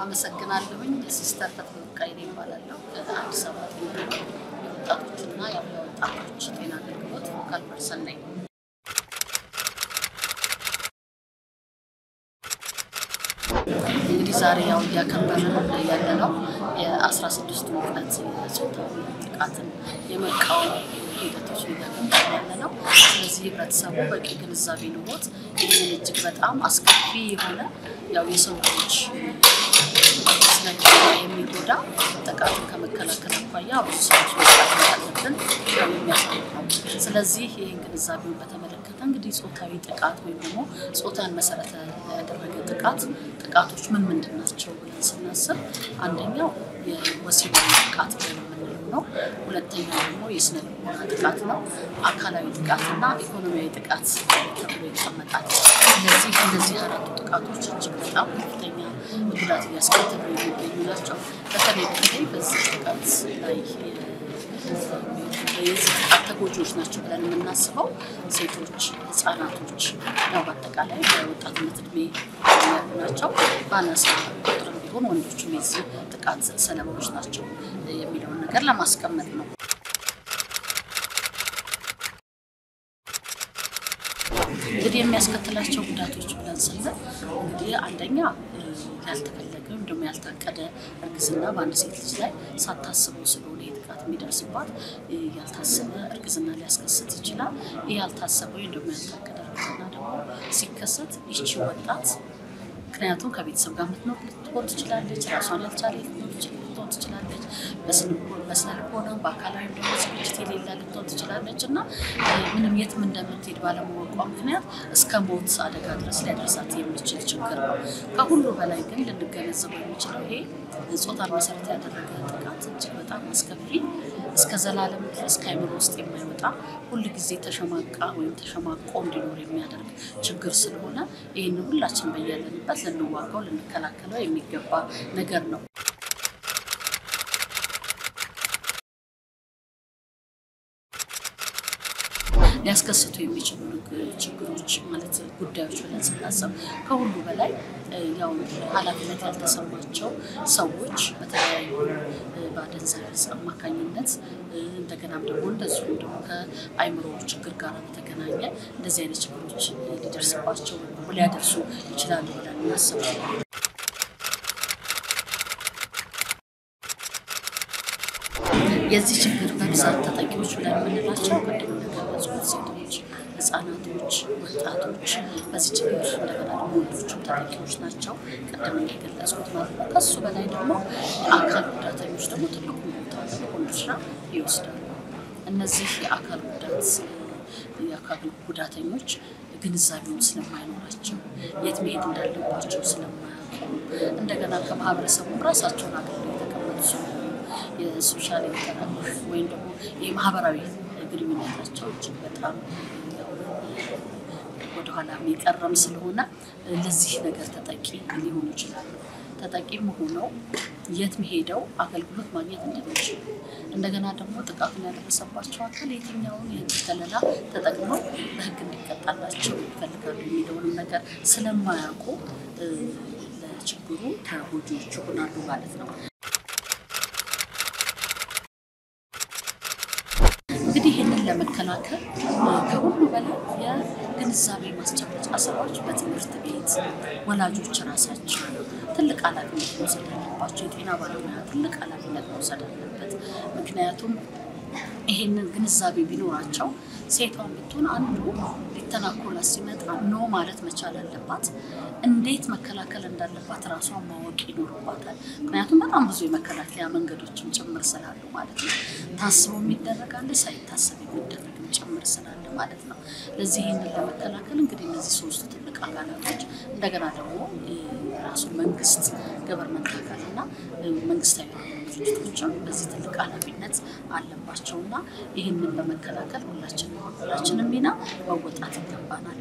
አመሰግናለሁኝ። ሲስተር ፈትለወርቅ ይባላለሁ። ከአዲስ አበባ ጤና የወጣቶችና የአብያ ወጣቶች ጤና አገልግሎት ፎካል ፐርሰን ነኝ። እንግዲህ ዛሬ ያው እያከበርን ያለነው የአስራ ስድስቱ ቀን የጾታዊ ጥቃትን የመቃወም ሂደቶች እያከበርን ያለ ነው። ስለዚህ ህብረተሰቡ በቂ ግንዛቤ ኖሮት ይህንን እጅግ በጣም አስከፊ የሆነ ያው የሰው ልጆች ስነ የሚጎዳ ጥቃትን ከመከላከል አኳያ ብዙ ሰዎች መስራት እንዳለብን ነው የሚያሳይ ነው። ስለዚህ ይህን ግንዛቤውን በተመለከተ እንግዲህ ጾታዊ ጥቃት ወይም ደግሞ ጾታን መሰረተ ያደረገ ጥቃት ጥቃቶች ምን ምንድን ናቸው ብለን ስናስብ አንደኛው የወሲባዊ ጥቃት ብለን የምንለው ነው። ሁለተኛው ደግሞ የስነ ልቦና ጥቃት ነው። አካላዊ ጥቃትና ኢኮኖሚያዊ ጥቃት ተብሎ ይቀመጣል። ስለዚህ እነዚህ አራቱ ጥቃቶች እጅግ በጣም ከፍተኛ ጉዳት እያስከተሉ የሚገኙ ናቸው። በተለይ በተለይ በዚህ ጥቃት ላይ የዚህ ጥቃት ተጎጂዎች ናቸው ብለን የምናስበው ሴቶች፣ ህጻናቶች ያው በአጠቃላይ በወጣትነት እድሜ ያሉ ናቸው። በአናሳ ቁጥርም ቢሆን ወንዶችም የዚህ ጥቃት ሰለባዎች ናቸው የሚለውን ነገር ለማስቀመጥ ነው። እንግዲህ የሚያስከትላቸው ጉዳቶች ብለን ስንል እንግዲህ አንደኛ ያልተፈለገ ወይም ደግሞ ያልታቀደ እርግዝና በአንድ ሴት ልጅ ላይ ሳታስበው ስለሆነ ጥቃት የሚደርስባት ያልታሰበ እርግዝና ሊያስከስት ይችላል። ይህ ያልታሰበ ወይም ደግሞ ያልታቀደ እርግዝና ደግሞ ሲከሰት ይቺ ወጣት ምክንያቱም ከቤተሰብ ጋር የምትኖር ልትሆን ትችላለች። ራሷን ያልቻለ ልትሆን ትችላለች። በስነ ልቦና በአካላዊ ደግሞ ዝግጅት የሌላ ልትሆን ትችላለች እና ምንም የትም እንደምትሄድ ባለማወቋ ምክንያት እስከ ሞት አደጋ ድረስ ሊያደርሳት የሚችል ችግር ነው። ከሁሉ በላይ ግን ልንገነዘበው የሚችለው ይሄ ጾታን መሰረት ያደረገ ጥቃት እጅግ በጣም አስከፊ እስከ ዘላለም ድረስ ከአይምሮ ውስጥ የማይወጣ ሁል ጊዜ ተሸማቃ ወይም ተሸማቆ እንዲኖር የሚያደርግ ችግር ስለሆነ ይህን ሁላችን በያለንበት ልንዋጋው ልንከላከለው የሚገባ ነገር ነው። ሊያስከስቱ የሚችሉ ችግሮች ማለት ጉዳዮች ብለን ስናስብ ከሁሉ በላይ ያው ኃላፊነት ያልተሰማቸው ሰዎች በተለያዩ በአደንዛዥ ዕፅ አማካኝነት እንደገናም ደግሞ እንደዚሁም ደግሞ ከአይምሮ ችግር ጋር በተገናኘ እንደዚህ አይነት ችግሮች ሊደርስባቸው ሊያደርሱ ይችላሉ ብለን እናስባለን። የዚህ ችግር በብዛት ተጠቂዎች ብለን የምንላቸው ቅድም እንደገለጽኩት ሴቶች፣ ህጻናቶች፣ ወጣቶች በዚህ ችግር እንደገና ደግሞ ወንዶችም ተጠቂዎች ናቸው። ቅድም እንደገለጽኩት ማለት ነው። ከሱ በላይ ደግሞ የአካል ጉዳተኞች ደግሞ ትልቁ ቦታ ትልቁን ድርሻ ይወስዳሉ። እነዚህ የአካል ጉዳት የአካል ጉዳተኞች ግንዛቤውን ስለማይኖራቸው የት መሄድ እንዳለባቸው ስለማያውቁ እንደገና ከማህበረሰቡ ራሳቸውን አግልለው የተቀመጡ ስለሆኑ የሶሻል ኢንተራክሽን ወይም ደግሞ የማህበራዊ ግንኙነታቸው እጅግ በጣም ወደኋላ የሚቀረም ስለሆነ ለዚህ ነገር ተጠቂ ሊሆኑ ይችላሉ። ተጠቂም ሆነው የት ሄደው አገልግሎት ማግኘት እንደሚችሉ እንደገና ደግሞ ጥቃቱን ያደረሰባቸው አካል የትኛውን የህግ ከለላ ተጠቅመው በህግ እንዲቀጣላቸው ይፈልጋሉ የሚለውንም ነገር ስለማያውቁ ለችግሩ ተጎጂዎች ይሆናሉ ማለት ነው። እንግዲህ ይህንን ለመከላከል ከሁሉ በላይ የግንዛቤ ማስጨበጫ ስራዎች በትምህርት ቤት ወላጆች ራሳቸው ትልቅ ኃላፊነት መውሰድ አለባቸው። የጤና ባለሙያ ትልቅ ኃላፊነት መውሰድ አለበት። ምክንያቱም ይሄንን ግንዛቤ ቢኖራቸው ሴቷን ብትሆን አንዱ ሊተናኮላት ሲመጣ ኖ ማለት መቻል አለባት። እንዴት መከላከል እንዳለባት ራሷን ማወቅ ይኖርባታል። ምክንያቱም በጣም ብዙ የመከላከያ መንገዶችም ጭምር ስላሉ ማለት ነው። ታስቦ የሚደረጋለ ሳይታሰብ የሚደረግም ጭምር ስላለ ማለት ነው። ለዚህ ይህንን ለመከላከል እንግዲህ እነዚህ ሶስቱ ትልቅ አካላቶች እንደገና ደግሞ ራሱ መንግስት ገቨርንመንት አካል እና መንግስታዊ ድርጅቶችም በዚህ ትልቅ ኃላፊነት አለባቸው እና ይህንን ለመከላከል ሁላችንም ሁላችንም ሚና መወጣት ይገባናል።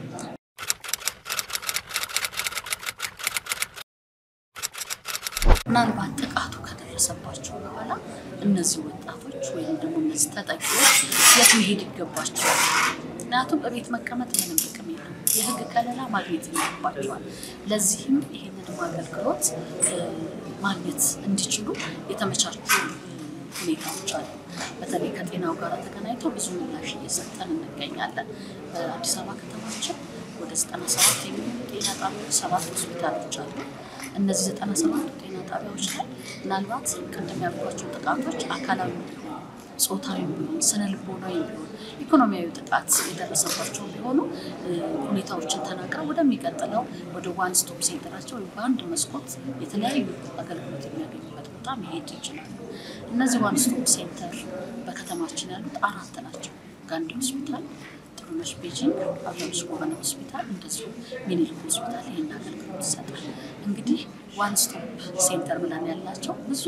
ምናልባት ጥቃቱ ከደረሰባቸው በኋላ እነዚህ ወጣቶች ወይም ደግሞ እነዚህ ተጠቂዎች የት መሄድ ይገባቸዋል? ምክንያቱም በቤት መቀመጥ ምንም ጥቅም የለም። የህግ ከለላ ማግኘት ይኖርባቸዋል። ለዚህም ይህንንም አገልግሎት ማግኘት እንዲችሉ የተመቻቹ ሁኔታዎች አሉ። በተለይ ከጤናው ጋር ተገናኝቶ ብዙ ምላሽ እየሰጠን እንገኛለን። በአዲስ አበባ ከተማችን ወደ ዘጠና ሰባት የሚሆኑ ጤና ጣቢያዎች፣ ሰባት ሆስፒታሎች አሉ። እነዚህ ዘጠና ሰባቱ ጤና ጣቢያዎች ላይ ምናልባት ቅድም ያልኳቸው ጥቃቶች አካላዊ ቢሆን ጾታዊ ቢሆን ስነ ልቦናዊ ቢሆን ኢኮኖሚያዊ ጥቃት የደረሰባቸው ቢሆኑ ሁኔታዎችን ተናግረው ወደሚቀጥለው ወደ ዋን ስቶፕ ሴንተራቸው ወይም በአንድ መስኮት የተለያዩ አገልግሎት የሚያገኙበት ቦታ መሄድ ይችላሉ። እነዚህ ዋን ስቶፕ ሴንተር በከተማችን ያሉት አራት ናቸው። ጋንዲ ሆስፒታል፣ ጥሩነሽ ቤጂንግ፣ አበበች ጎበና ሆስፒታል እንደዚሁ ሚኒሊክ ሆስፒታል ይህን አገልግሎት ይሰጣል። እንግዲህ ዋን ስቶፕ ሴንተር ብለን ያላቸው ብዙ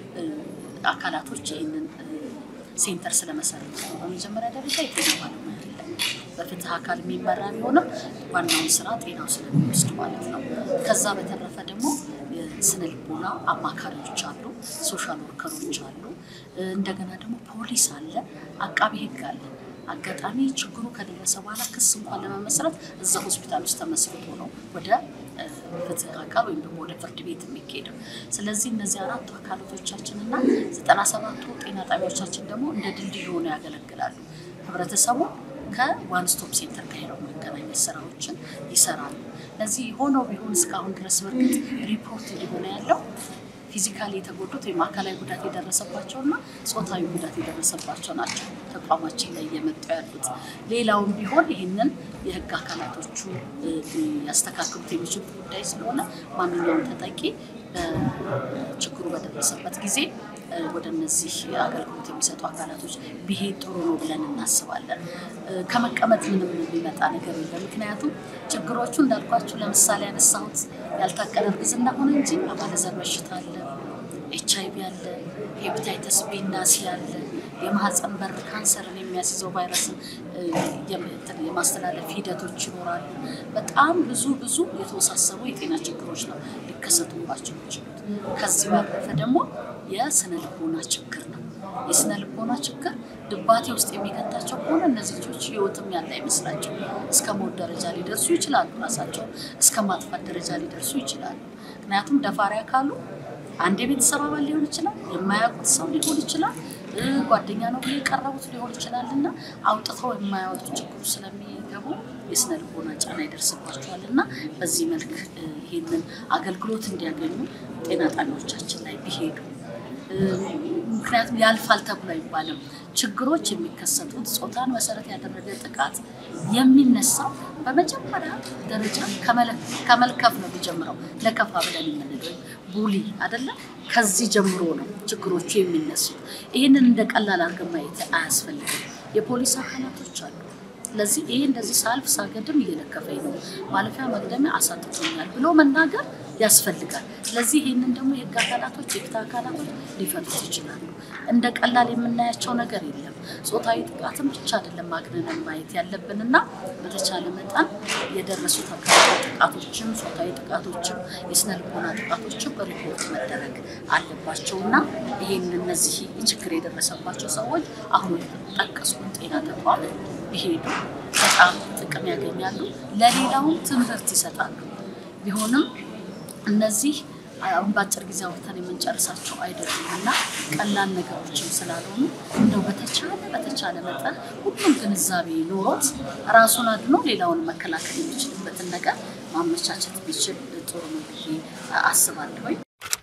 አካላቶች ይህንን ሴንተር ስለመሰረት ነው። በመጀመሪያ ደረጃ የጤና ባለሙያ የለም። በፍትህ አካል የሚመራ ቢሆንም ዋናውን ስራ ጤናው ስለሚወስድ ማለት ነው። ከዛ በተረፈ ደግሞ የስነ ልቦና አማካሪዎች አሉ፣ ሶሻል ወርከሮች አሉ። እንደገና ደግሞ ፖሊስ አለ፣ አቃቢ ህግ አለ። አጋጣሚ ችግሩ ከደረሰ በኋላ ክስ እንኳን ለመመስረት እዛ ሆስፒታል ውስጥ ተመስርቶ ነው ወደ ፍትህ አካል ወይም ደግሞ ወደ ፍርድ ቤት የሚካሄደው። ስለዚህ እነዚህ አራቱ አካላቶቻችን እና ዘጠና ሰባቱ ጤና ጣቢያዎቻችን ደግሞ እንደ ድልድይ ሆነው ያገለግላሉ። ህብረተሰቡ ከዋን ስቶፕ ሴንተር ጋር ሄደው መገናኘት ስራዎችን ይሰራሉ። ለዚህ ሆኖ ቢሆን እስካሁን ድረስ በርግጥ ሪፖርት እየሆነ ያለው ፊዚካሊ የተጎዱት ወይም አካላዊ ጉዳት የደረሰባቸው እና ጾታዊ ጉዳት የደረሰባቸው ናቸው ተቋማችን ላይ እየመጡ ያሉት። ሌላውም ቢሆን ይህንን የህግ አካላቶቹ ያስተካክሉት የሚችሉት ጉዳይ ስለሆነ ማንኛውም ተጠቂ ችግሩ በደረሰበት ጊዜ ወደ እነዚህ አገልግሎት የሚሰጡ አካላቶች ቢሄድ ጥሩ ነው ብለን እናስባለን። ከመቀመጥ ምንም የሚመጣ ነገር የለም። ምክንያቱም ችግሮቹ እንዳልኳችሁ ለምሳሌ ያነሳሁት ያልታቀደ እርግዝና ሆነ እንጂ አባለዘር በሽታ አለ፣ ኤች አይ ቪ አለ፣ ሄፓታይተስ ቢ እና ሲ አለ፣ የማህፀን በር ካንሰርን የሚያስይዘው ቫይረስን የማስተላለፍ ሂደቶች ይኖራሉ። በጣም ብዙ ብዙ የተወሳሰቡ የጤና ችግሮች ነው ሊከሰቱባቸው የሚችሉት። ከዚህ ባለፈ ደግሞ የስነ ልቦና ችግር ነው። የስነ ልቦና ችግር ድባቴ ውስጥ የሚከታቸው ከሆነ እነዚህ ልጆች ህይወትም ያለ አይመስላቸው እስከ ሞት ደረጃ ሊደርሱ ይችላሉ። ራሳቸውን እስከ ማጥፋት ደረጃ ሊደርሱ ይችላሉ። ምክንያቱም ደፋሪ አካሉ አንድ የቤተሰብ አባል ሊሆን ይችላል፣ የማያውቁት ሰው ሊሆን ይችላል፣ ጓደኛ ነው ብሎ የቀረቡት ሊሆን ይችላል እና አውጥተው የማያወጡ ችግሩ ስለሚገቡ የስነ ልቦና ጫና ይደርስባቸዋል እና በዚህ መልክ ይህንን አገልግሎት እንዲያገኙ ጤና ጣቢያዎቻችን ላይ ቢሄዱ ምክንያቱም ያልፋል ተብሎ አይባልም። ችግሮች የሚከሰቱት ጾታን መሰረት ያደረገ ጥቃት የሚነሳው በመጀመሪያ ደረጃ ከመልከፍ ነው የሚጀምረው። ለከፋ ብለን የምንለው ቡሊ አይደለም። ከዚህ ጀምሮ ነው ችግሮቹ የሚነሱት። ይህንን እንደ ቀላል አድርገን ማየት አያስፈልግም። የፖሊስ አካላቶች አሉ። ስለዚህ ይሄ እንደዚህ ሳልፍ ሳገድም እየለከፈኝ ነው፣ ማለፊያ መቅደሚያ አሳጥቶኛል ብሎ መናገር ያስፈልጋል። ስለዚህ ይህንን ደግሞ የህግ አካላቶች የፍትህ አካላቶች ሊፈቱት ይችላሉ። እንደ ቀላል የምናያቸው ነገር የለም። ጾታዊ ጥቃትም ብቻ አይደለም ማግነንን ማየት ያለብንና በተቻለ መጠን የደረሱት አካላዊ ጥቃቶችም ጾታዊ ጥቃቶችም የስነ ልቦና ጥቃቶችም ሪፖርት መደረግ አለባቸው እና ይህን እነዚህ ችግር የደረሰባቸው ሰዎች አሁን ጠቀስኩን ጤና ተቋም ቢሄዱ በጣም ጥቅም ያገኛሉ። ለሌላውም ትምህርት ይሰጣሉ። ቢሆንም እነዚህ አሁን በአጭር ጊዜ አውርተን የምንጨርሳቸው አይደሉም እና ቀላል ነገሮችም ስላልሆኑ እንደው በተቻለ በተቻለ መጠን ሁሉም ግንዛቤ ኖሮት ራሱን አድኖ ሌላውን መከላከል የሚችልበትን ነገር ማመቻቸት ቢችል ጥሩ ነው ብዬ አስባለሁኝ።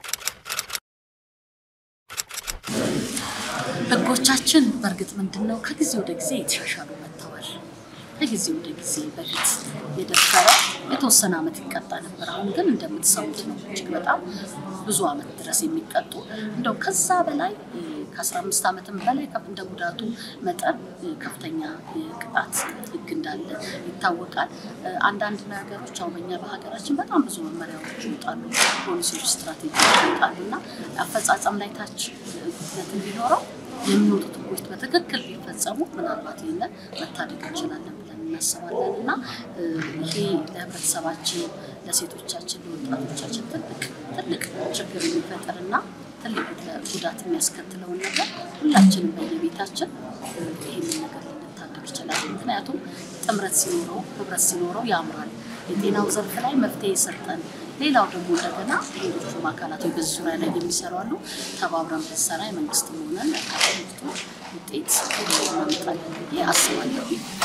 ህጎቻችን በእርግጥ ምንድን ነው ከጊዜ ወደ ጊዜ የተሻሻሉ መጥተዋል። ከጊዜ ወደ ጊዜ በፊት የደፈረ የተወሰነ ዓመት ይቀጣ ነበር። አሁን ግን እንደምትሰሙት ነው እጅግ በጣም ብዙ ዓመት ድረስ የሚቀጡ እንደው ከዛ በላይ ከአስራ አምስት ዓመትም በላይ እንደ ጉዳቱ መጠን ከፍተኛ ቅጣት ህግ እንዳለ ይታወቃል። አንዳንድ ነገሮች አሁን በኛ በሀገራችን በጣም ብዙ መመሪያዎች ይወጣሉ፣ ፖሊሲዎች፣ ስትራቴጂዎች ይወጣሉ እና አፈጻጸም ላይ ታች ጉድለት እንዲኖረው የሚወጡት ህጎች በትክክል ቢፈጸሙ ምናልባት ይህንን መታደግ እንችላለን ብለን እናስባለን እና ይሄ ለህብረተሰባችን፣ ለሴቶቻችን፣ ለወጣቶቻችን ትልቅ ትልቅ ችግር የሚፈጥርና ትልቅ ጉዳት የሚያስከትለውን ነገር ሁላችንም በየቤታችን ይህንን ነገር ልንታደግ ይችላል። ምክንያቱም ጥምረት ሲኖረው ህብረት ሲኖረው ያምራል። የጤናው ዘርፍ ላይ መፍትሄ የሰጠን ሌላው ደግሞ እንደገና ሌሎቹም አካላት በዚህ ዙሪያ ላይ የሚሰሩ አሉ። ተባብረን ብንሰራ የመንግስትም ሆነን ትምህርቱ ውጤት እናመጣለን ብዬ አስባለሁ።